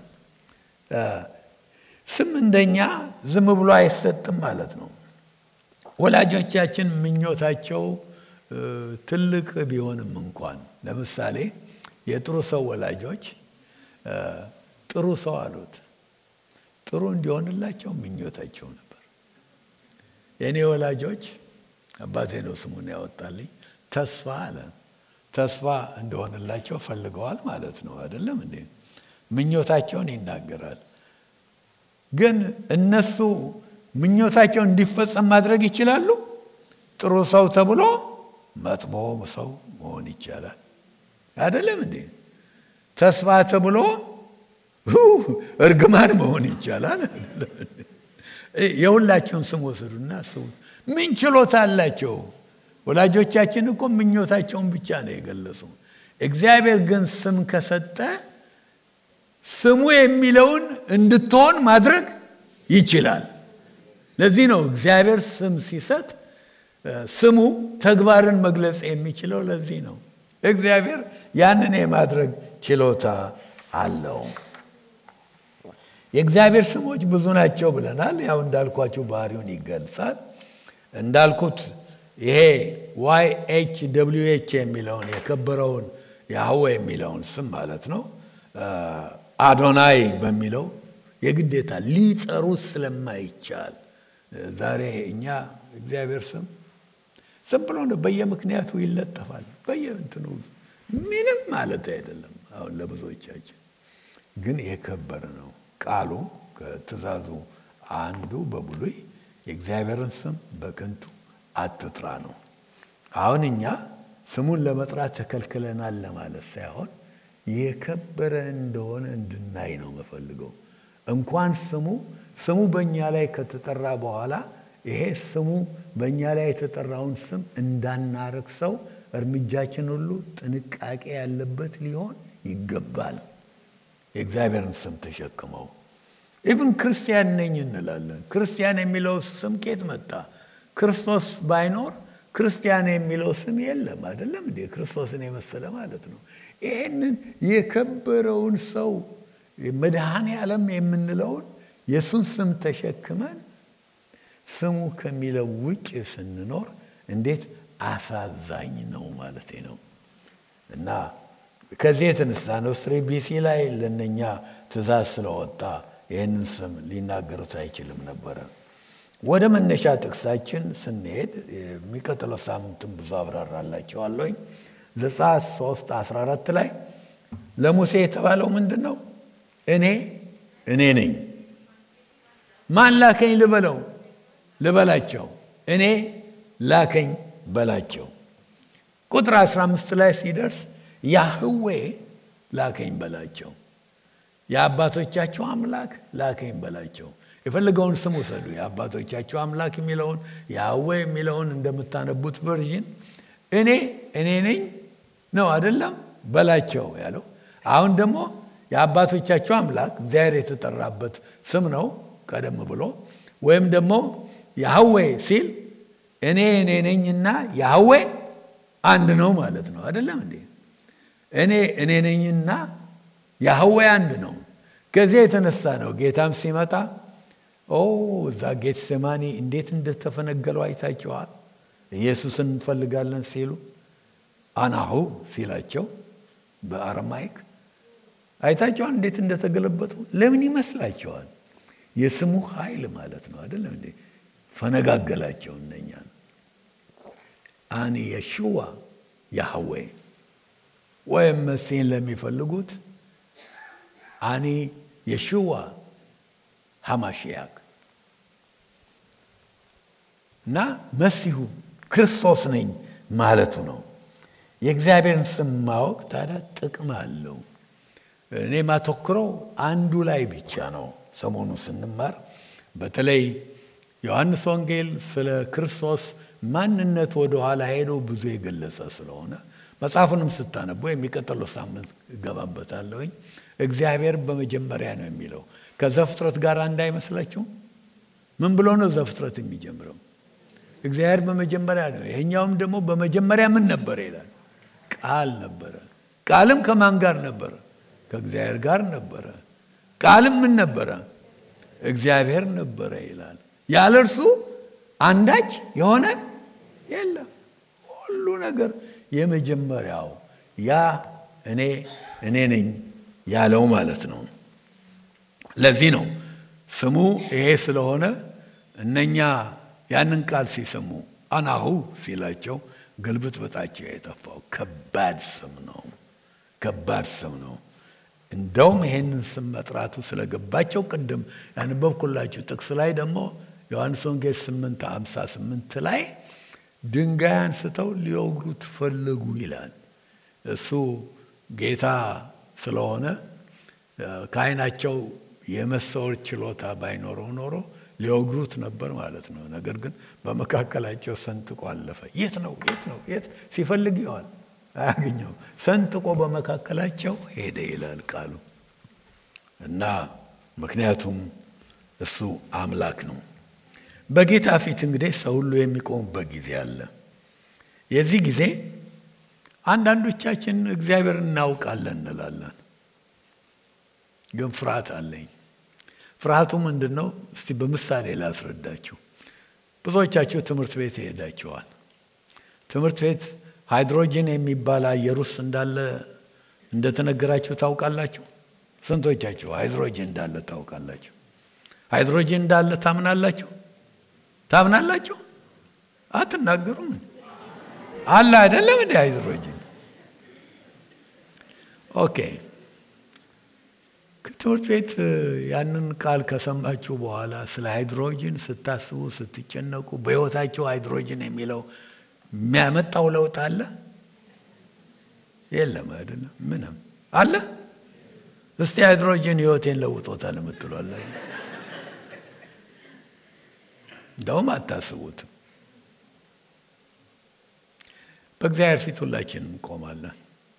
ስም እንደኛ ዝም ብሎ አይሰጥም ማለት ነው። ወላጆቻችን ምኞታቸው ትልቅ ቢሆንም እንኳን ለምሳሌ የጥሩ ሰው ወላጆች ጥሩ ሰው አሉት። ጥሩ እንዲሆንላቸው ምኞታቸው ነበር። የእኔ ወላጆች አባቴ ነው ስሙን ያወጣልኝ ተስፋ አለ። ተስፋ እንደሆንላቸው ፈልገዋል ማለት ነው። አይደለም እንዴ? ምኞታቸውን ይናገራል። ግን እነሱ ምኞታቸው እንዲፈጸም ማድረግ ይችላሉ። ጥሩ ሰው ተብሎ መጥፎ ሰው መሆን ይቻላል። አይደለም እንዴ? ተስፋ ተብሎ እርግማን መሆን ይቻላል። የሁላቸውን ስም ወስዱና ስሙ። ምን ችሎታ አላቸው? ወላጆቻችን እኮ ምኞታቸውን ብቻ ነው የገለጹ። እግዚአብሔር ግን ስም ከሰጠ ስሙ የሚለውን እንድትሆን ማድረግ ይችላል። ለዚህ ነው እግዚአብሔር ስም ሲሰጥ ስሙ ተግባርን መግለጽ የሚችለው። ለዚህ ነው እግዚአብሔር ያንን የማድረግ ችሎታ አለው። የእግዚአብሔር ስሞች ብዙ ናቸው ብለናል። ያው እንዳልኳችሁ ባህሪውን ይገልጻል። እንዳልኩት ይሄ ዋይ ኤች ደብሊው ኤች የሚለውን የከበረውን ያህዌ የሚለውን ስም ማለት ነው አዶናይ በሚለው የግዴታ ሊጠሩት ስለማይቻል ዛሬ እኛ እግዚአብሔር ስም ዝም ብሎ ነው በየምክንያቱ ይለጠፋል። በየእንትኑ ምንም ማለት አይደለም። አሁን ለብዙዎቻችን ግን የከበረ ነው ቃሉ ከትእዛዙ አንዱ በብሉይ የእግዚአብሔርን ስም በከንቱ አትጥራ ነው። አሁን እኛ ስሙን ለመጥራት ተከልክለናል ለማለት ሳይሆን የከበረ እንደሆነ እንድናይ ነው መፈልገው። እንኳን ስሙ ስሙ በእኛ ላይ ከተጠራ በኋላ ይሄ ስሙ በእኛ ላይ የተጠራውን ስም እንዳናረግ ሰው እርምጃችን ሁሉ ጥንቃቄ ያለበት ሊሆን ይገባል። የእግዚአብሔርን ስም ተሸክመው ኢቭን ክርስቲያን ነኝ እንላለን። ክርስቲያን የሚለው ስም ኬት መጣ? ክርስቶስ ባይኖር ክርስቲያን የሚለው ስም የለም። አይደለም እንዴ? ክርስቶስን የመሰለ ማለት ነው። ይህንን የከበረውን ሰው መድኃኔ ዓለም የምንለውን የእሱን ስም ተሸክመን ስሙ ከሚለው ውጭ ስንኖር እንዴት አሳዛኝ ነው ማለት ነው። እና ከዚህ የተነሳ ነው ስሪ ቢሲ ላይ ለነኛ ትእዛዝ ስለወጣ ይህንን ስም ሊናገሩት አይችልም ነበረ። ወደ መነሻ ጥቅሳችን ስንሄድ የሚቀጥለው ሳምንትም ብዙ አብራራላቸዋለሁኝ። ዘጸአት 3 14 ላይ ለሙሴ የተባለው ምንድን ነው? እኔ እኔ ነኝ። ማን ላከኝ ልበለው ልበላቸው፣ እኔ ላከኝ በላቸው። ቁጥር 15 ላይ ሲደርስ ያህዌ ላከኝ በላቸው፣ የአባቶቻቸው አምላክ ላከኝ በላቸው። የፈለገውን ስም ውሰዱ። የአባቶቻቸው አምላክ የሚለውን ያህዌ የሚለውን እንደምታነቡት ቨርዥን እኔ እኔ ነኝ ነው አይደለም በላቸው ያለው። አሁን ደግሞ የአባቶቻቸው አምላክ እግዚአብሔር የተጠራበት ስም ነው ቀደም ብሎ ወይም ደግሞ ያህዌ ሲል እኔ እኔ ነኝና ያህዌ አንድ ነው ማለት ነው አይደለም እንዴ? እኔ እኔ ነኝና ያህዌ አንድ ነው። ከዚህ የተነሳ ነው ጌታም ሲመጣ ኦ እዛ ጌትሴማኒ እንዴት እንደተፈነገለው አይታቸዋል። ኢየሱስን እንፈልጋለን ሲሉ አናሁ ሲላቸው በአረማይክ አይታቸዋል እንዴት እንደተገለበጡ። ለምን ይመስላቸዋል? የስሙ ኃይል ማለት ነው አይደለም እንዴ? ፈነጋገላቸው እነኛን። አኒ የሽዋ ያህዌ ወይም መሲህን ለሚፈልጉት አኒ የሽዋ ሐማሽያክ እና መሲሁ ክርስቶስ ነኝ ማለቱ ነው። የእግዚአብሔርን ስም ማወቅ ታዲያ ጥቅም አለው። እኔ ማተኩረው አንዱ ላይ ብቻ ነው። ሰሞኑ ስንማር በተለይ ዮሐንስ ወንጌል ስለ ክርስቶስ ማንነት ወደ ኋላ ሄዶ ብዙ የገለጸ ስለሆነ መጽሐፉንም ስታነቡ የሚቀጥለው ሳምንት እገባበታለሁኝ። እግዚአብሔር በመጀመሪያ ነው የሚለው ከዘፍጥረት ጋር እንዳይመስላችሁ። ምን ብሎ ነው ዘፍጥረት የሚጀምረው? እግዚአብሔር በመጀመሪያ ነው። ይሄኛውም ደግሞ በመጀመሪያ ምን ነበረ ይላል? ቃል ነበረ። ቃልም ከማን ጋር ነበረ? ከእግዚአብሔር ጋር ነበረ። ቃልም ምን ነበረ? እግዚአብሔር ነበረ ይላል። ያለ እርሱ አንዳች የሆነ የለም። ሁሉ ነገር የመጀመሪያው ያ እኔ እኔ ነኝ ያለው ማለት ነው። ለዚህ ነው ስሙ ይሄ ስለሆነ እነኛ ያንን ቃል ሲሰሙ አናሁ ሲላቸው ግልብጥ በጣቸው የጠፋው ከባድ ስም ነው። ከባድ ስም ነው። እንደውም ይሄንን ስም መጥራቱ ስለገባቸው ቅድም ያነበብኩላችሁ ጥቅስ ላይ ደግሞ ዮሐንስ ወንጌል 8 58 ላይ ድንጋይ አንስተው ሊወግሩት ፈለጉ ይላል። እሱ ጌታ ስለሆነ ከዓይናቸው የመሰወር ችሎታ ባይኖረው ኖሮ ሊወግሩት ነበር ማለት ነው። ነገር ግን በመካከላቸው ሰንጥቆ አለፈ። የት ነው የት ነው የት ሲፈልግ ይዋል አያገኘው። ሰንጥቆ በመካከላቸው ሄደ ይላል ቃሉ እና ምክንያቱም እሱ አምላክ ነው። በጌታ ፊት እንግዲህ ሰው ሁሉ የሚቆሙበት ጊዜ አለ። የዚህ ጊዜ አንዳንዶቻችን እግዚአብሔር እናውቃለን እንላለን፣ ግን ፍርሃት አለኝ። ፍርሃቱ ምንድን ነው? እስቲ በምሳሌ ላስረዳችሁ። ብዙዎቻችሁ ትምህርት ቤት ይሄዳችኋል። ትምህርት ቤት ሃይድሮጅን የሚባል አየር ውስጥ እንዳለ እንደተነገራችሁ ታውቃላችሁ? ስንቶቻችሁ ሃይድሮጅን እንዳለ ታውቃላችሁ? ሃይድሮጅን እንዳለ ታምናላችሁ? ታምናላችሁ? አትናገሩም? አለ አይደለም እንደ ሃይድሮጅን። ኦኬ ከትምህርት ቤት ያንን ቃል ከሰማችሁ በኋላ ስለ ሃይድሮጅን ስታስቡ ስትጨነቁ፣ በሕይወታችሁ ሃይድሮጅን የሚለው የሚያመጣው ለውጥ አለ? የለም አይደለም። ምንም አለ? እስቲ ሃይድሮጅን ሕይወቴን ለውጦታል የምትሏላችሁ? እንደውም አታስቡትም። በእግዚአብሔር ፊት ሁላችንም እንቆማለን።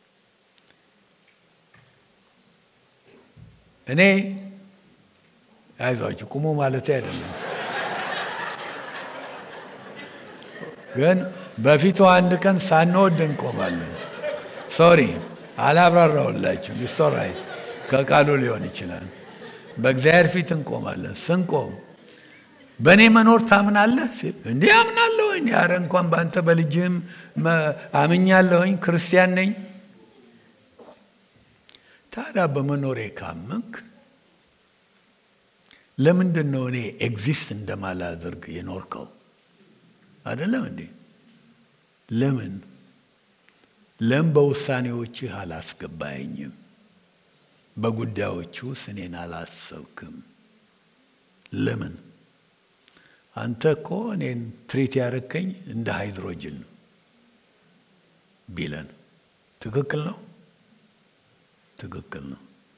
እኔ አይዟችሁ ቁሙ ማለት አይደለም፣ ግን በፊቱ አንድ ቀን ሳንወድ እንቆማለን። ሶሪ አላብራራውላችሁ። ሶራይት ከቃሉ ሊሆን ይችላል። በእግዚአብሔር ፊት እንቆማለን። ስንቆም በእኔ መኖር ታምናለህ ሲል እንዲህ አምናለሁኝ። ኧረ እንኳን በአንተ በልጅህም አምኛለሁኝ፣ ክርስቲያን ነኝ። ታዲያ በመኖሬ ካመንክ ለምንድን ነው እኔ ኤግዚስት እንደማላደርግ የኖርከው? አይደለም እንዴ? ለምን ለምን በውሳኔዎችህ አላስገባኸኝም? በጉዳዮች ውስጥ እኔን አላሰብክም? ለምን? አንተ እኮ እኔን ትሪት ያደረከኝ እንደ ሃይድሮጅን ነው ቢለን ትክክል ነው። ትክክል ነው።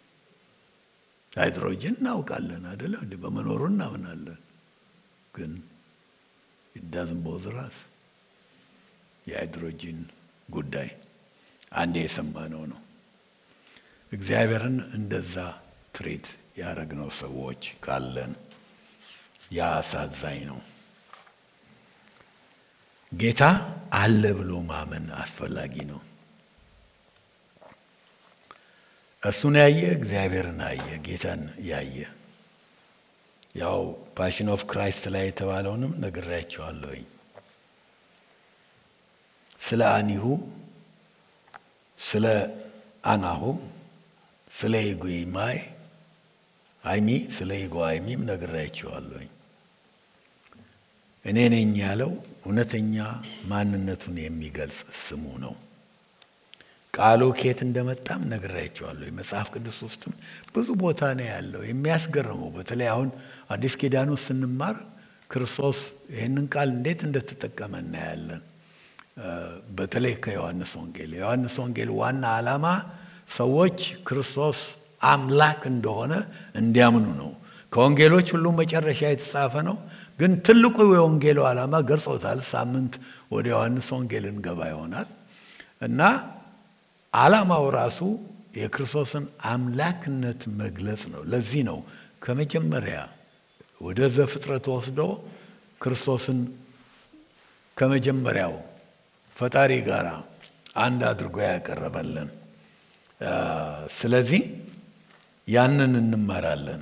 ሃይድሮጅን እናውቃለን አይደለም እንዲ በመኖሩ እናምናለን። ግን ኢዳዝን ቦዝራስ የሃይድሮጂን ጉዳይ አንዴ የሰማነው ነው። እግዚአብሔርን እንደዛ ትሬት ያደረግነው ሰዎች ካለን ያ አሳዛኝ ነው። ጌታ አለ ብሎ ማመን አስፈላጊ ነው። እሱን ያየ እግዚአብሔርን አየ፣ ጌታን ያየ። ያው ፓሽን ኦፍ ክራይስት ላይ የተባለውንም ነግሬያቸዋለሁኝ። ስለ አኒሁ ስለ አናሁ ስለ ኢጎማይ አይሚ ስለ ኢጎ አይሚም ነግራችኋለሁኝ። እኔ ነኝ ያለው እውነተኛ ማንነቱን የሚገልጽ ስሙ ነው። ቃሉ ከየት እንደመጣም ነግራችኋለሁ። መጽሐፍ ቅዱስ ውስጥም ብዙ ቦታ ነው ያለው። የሚያስገርመው በተለይ አሁን አዲስ ኪዳን ውስጥ ስንማር ክርስቶስ ይህንን ቃል እንዴት እንደተጠቀመ እናያለን። በተለይ ከዮሐንስ ወንጌል የዮሐንስ ወንጌል ዋና ዓላማ ሰዎች ክርስቶስ አምላክ እንደሆነ እንዲያምኑ ነው። ከወንጌሎች ሁሉ መጨረሻ የተጻፈ ነው። ግን ትልቁ የወንጌሉ ዓላማ ገልጾታል። ሳምንት ወደ ዮሐንስ ወንጌል እንገባ ይሆናል እና ዓላማው ራሱ የክርስቶስን አምላክነት መግለጽ ነው። ለዚህ ነው ከመጀመሪያ ወደ ዘፍጥረት ወስዶ ክርስቶስን ከመጀመሪያው ፈጣሪ ጋር አንድ አድርጎ ያቀረበልን። ስለዚህ ያንን እንማራለን።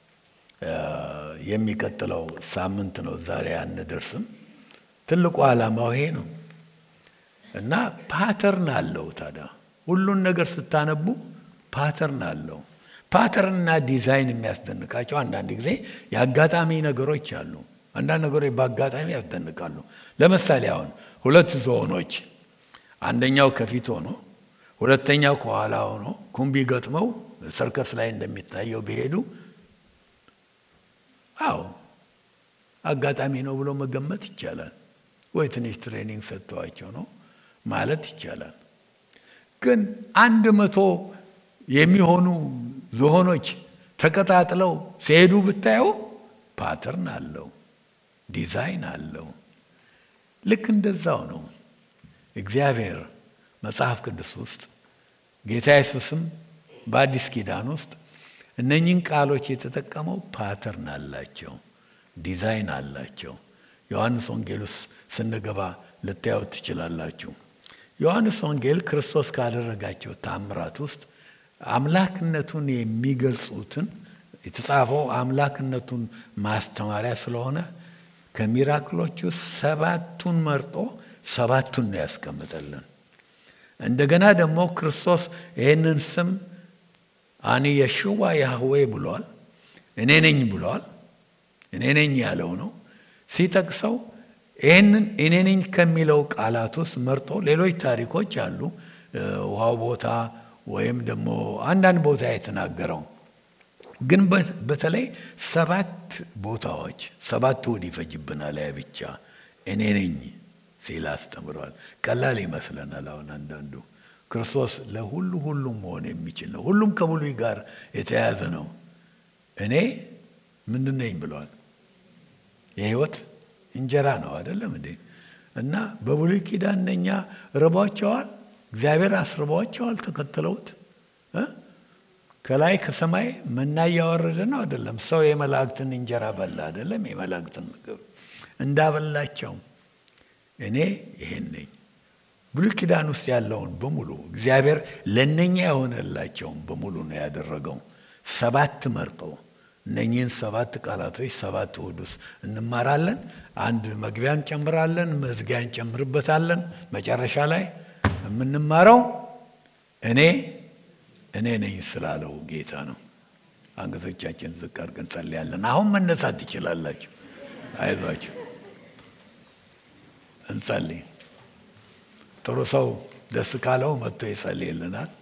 የሚቀጥለው ሳምንት ነው። ዛሬ አንደርስም። ትልቁ ዓላማው ይሄ ነው እና ፓተርን አለው። ታዲያ ሁሉን ነገር ስታነቡ ፓተርን አለው። ፓተርንና ዲዛይን የሚያስደንቃቸው አንዳንድ ጊዜ የአጋጣሚ ነገሮች አሉ። አንዳንድ ነገሮች በአጋጣሚ ያስደንቃሉ። ለምሳሌ አሁን ሁለት ዝሆኖች አንደኛው ከፊት ሆኖ ሁለተኛው ከኋላ ሆኖ ኩምቢ ገጥመው ሰርከስ ላይ እንደሚታየው ቢሄዱ አዎ አጋጣሚ ነው ብሎ መገመት ይቻላል። ወይ ትንሽ ትሬኒንግ ሰጥተዋቸው ነው ማለት ይቻላል። ግን አንድ መቶ የሚሆኑ ዝሆኖች ተቀጣጥለው ሲሄዱ ብታየው ፓተርን አለው፣ ዲዛይን አለው። ልክ እንደዛው ነው እግዚአብሔር መጽሐፍ ቅዱስ ውስጥ ጌታ ኢየሱስም በአዲስ ኪዳን ውስጥ እነኚህን ቃሎች የተጠቀመው ፓተርን አላቸው፣ ዲዛይን አላቸው። ዮሐንስ ወንጌል ውስጥ ስንገባ ልታዩት ትችላላችሁ። ዮሐንስ ወንጌል ክርስቶስ ካደረጋቸው ታምራት ውስጥ አምላክነቱን የሚገልጹትን የተጻፈው አምላክነቱን ማስተማሪያ ስለሆነ ከሚራክሎቹ ሰባቱን መርጦ ሰባቱን ነው ያስቀምጠልን። እንደገና ደግሞ ክርስቶስ ይህንን ስም አኒ የሽዋ ያህዌ ብሏል። እኔ ነኝ ብሏል። እኔ ነኝ ያለው ነው ሲጠቅሰው ይህንን እኔ ነኝ ከሚለው ቃላት ውስጥ መርጦ ሌሎች ታሪኮች አሉ። ውሃው ቦታ ወይም ደግሞ አንዳንድ ቦታ የተናገረው ግን በተለይ ሰባት ቦታዎች ሰባት እሑድ ይፈጅብናል። ያ ብቻ እኔ ነኝ ሲል አስተምሯል። ቀላል ይመስለናል። አሁን አንዳንዱ ክርስቶስ ለሁሉ ሁሉም መሆን የሚችል ነው። ሁሉም ከብሉይ ጋር የተያያዘ ነው። እኔ ምንድን ነኝ ብለዋል። የህይወት እንጀራ ነው አይደለም እንዴ? እና በብሉይ ኪዳን እነኛ ርቧቸዋል። እግዚአብሔር አስርቧቸዋል። ተከትለውት ከላይ ከሰማይ መና እያወረደ ነው አይደለም። ሰው የመላእክትን እንጀራ በላ አይደለም። የመላእክትን ምግብ እንዳበላቸው እኔ ይሄን ነኝ። ብሉይ ኪዳን ውስጥ ያለውን በሙሉ እግዚአብሔር ለእነኛ የሆነላቸውን በሙሉ ነው ያደረገው። ሰባት መርጦ እነኚህን ሰባት ቃላቶች ሰባት እሑድ ውስጥ እንማራለን። አንድ መግቢያ እንጨምራለን፣ መዝጊያ እንጨምርበታለን። መጨረሻ ላይ የምንማረው እኔ እኔ ነኝ ስላለው ጌታ ነው። አንገቶቻችን ዝቅ አድርገን እንጸልያለን። አሁን መነሳት ትችላላችሁ። አይዟችሁ፣ እንጸልይ። ጥሩ ሰው ደስ ካለው መጥቶ ይጸልይልናል።